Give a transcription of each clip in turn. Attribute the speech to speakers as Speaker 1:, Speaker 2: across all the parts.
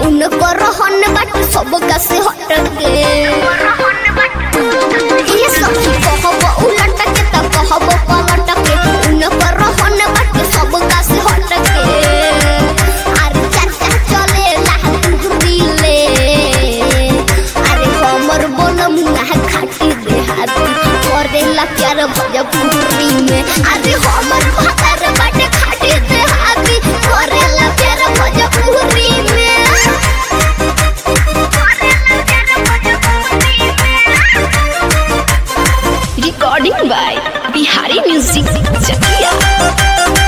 Speaker 1: उनको रहन बाटे सबका से हटके ये सखी कहब उलट के त कहब पलट के उनको रहन बाटे सबका से हटके अरे चाचा चले ला दिले अरे हमर बनम ना खाटी देहाती करेला प्यार भजपुरी में अरे हमर भातर बाटे खाटी देहाती करेला प्यार भजपुरी में
Speaker 2: recording by Bihari music Chakiya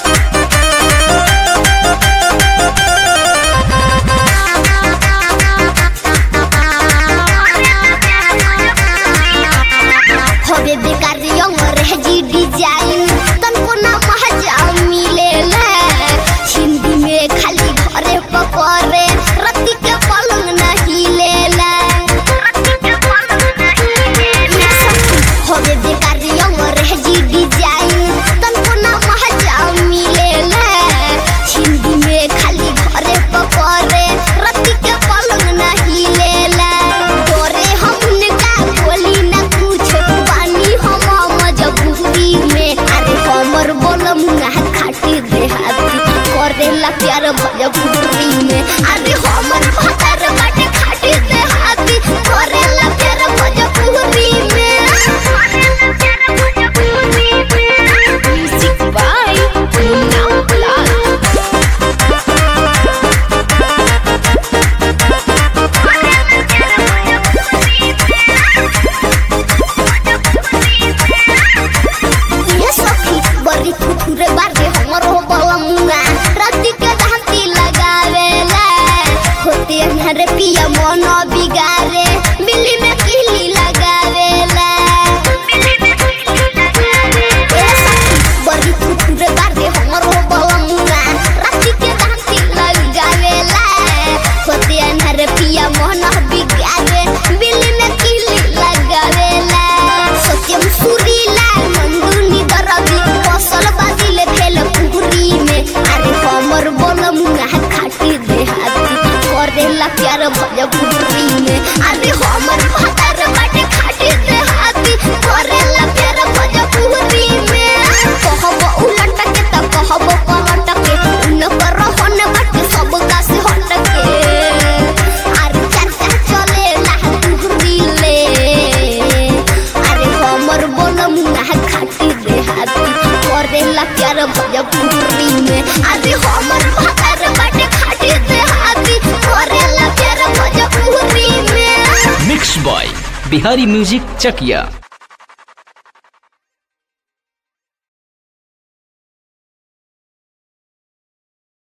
Speaker 1: हवे बेकार यंग रह जी डिजाइन तनको ना महजा मिलेला हिंदी में खाली घरे पकड़े रत्ती के पलंग नहीं लेला हवे बेकार यंग रह जी डिजाइन तनको ना महजा मिलेला हिंदी में खाली घरे पकड़े रत्ती के पलंग नहीं लेला डोरे हमने का बोली ना कुछ पानी हम मजबूरी में अरे हमर बोलम ना खाटी देहाती करेला प्यार भजपुरी में अरे हमर भातर बाटे खाटी देहाती करेला प्यार भजपुरी में
Speaker 2: म्यूजिक बाय मुन्ना लाल
Speaker 1: ये सखी बड़ी खुखुरे बारे हमर हो बलमुआ राती के धांती लगावेला होते हमारे पिया मन बिगारे बिल्ली में किली लगावेला ये सखी बड़ी खुखुरे बारे हमर हो बलमुआ राती के धांती लगावेला होते हमारे पिया मन बिगारे बिल्ली में किली लगावेला सत्यम सुरीला मंदुनी दरदी फसल बाजिले भेल पुरी में अरे हमर बोलम ना खाटी देहाती करेला प्यार भजपुरी में अरे हमर भातर बाटे खाटी देहाती करेला प्यार भजपुरी में कहब उलट के त कहब पलट के उनकर रहन बाटे सबका से हट के अरे चाचा चले ला दिले अरे हमर बोलम ना खाटी देहाती करेला प्यार भजपुरी में अरे हमर भातर बाटे खाटी देहाती करेला प्यार भजपुरी में
Speaker 3: मिक्स बॉय बिहारी म्यूजिक चकिया